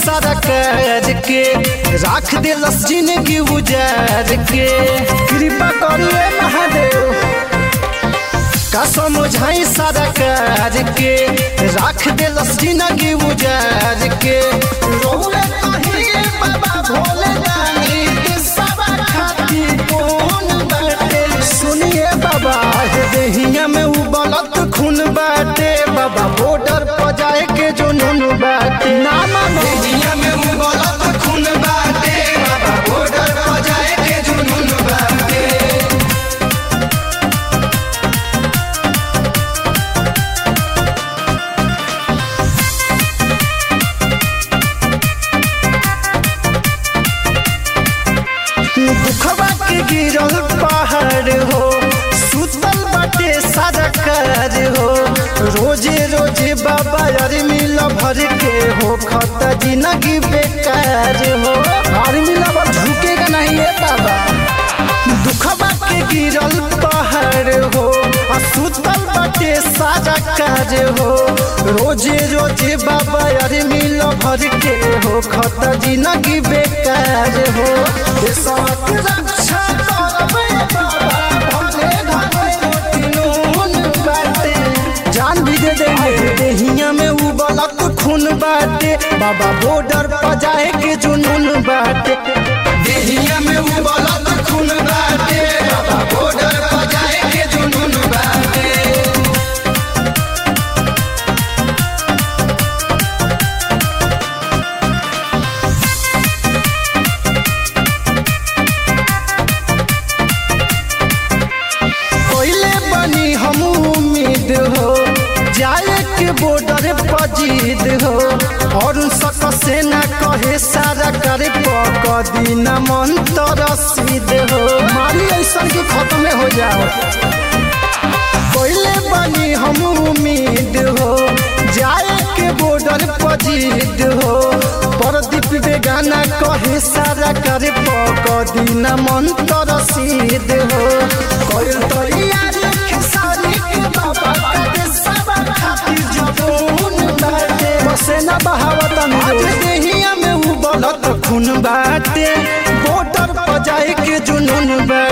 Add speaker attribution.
Speaker 1: सरकार के राख दिलस जिंदगी उजार के कृपा करिए महादेव का समझाई सरकार के राख दिलस जिंदगी उजार के रोले कहिए बाबा भोले रानी के सब खाती कौन बाटे सुनिए बाबा हे देहिया में उबलत खून बाटे बाबा बॉर्डर पर जाए के जो नून बाटे ना मानो देहिया में उबलत खून बाटे बाबा बॉर्डर पर जाए के जो नून बाटे दुखवा के गिरल पहाड़ हो सुतल बाटे सरकार हो रोजे रोजे बाबा यार मिल भर के हो खत जिंदगी बेकार हो हर मिला झुकेगा नहीं ये बाबा दुखवा के गिरल पहाड़ हो आ सुतल बाटे सारा काज हो रोजे रोजे बाबा यार मिल भर के हो खत जिंदगी बेकार हो देशक रक्षा करबे बाबा भले घरे रोटी नून बाटे जान भी दे देंगे देहिया में उबलत खून बाटे बाबा बॉर्डर पर जाए के जुनून बाटे देहिया में उबलत खून बाटे बाबा बॉर्डर पर जाए के जुनून बाटे कोइले बनी हम उम्मीद हो जाए के बॉर्डर पर जीत हो और सक से न कहे सारा करे पकदी न मन तो रसीद हो मारी ऐसा की खत्म हो जाओ कोइले बनी हम उम्मीद हो जाए के बॉर्डर पर जीत हो प्रदीप बेगाना कहे सारा करे पकदी न मन तो रसीद हो कोई तो यार खेसारी के बाबा के सब खातिर जबून बाटे बसे न बहावत आज देहिया में उबलत खून बाटे बॉर्डर पर जाए के जुनून बाटे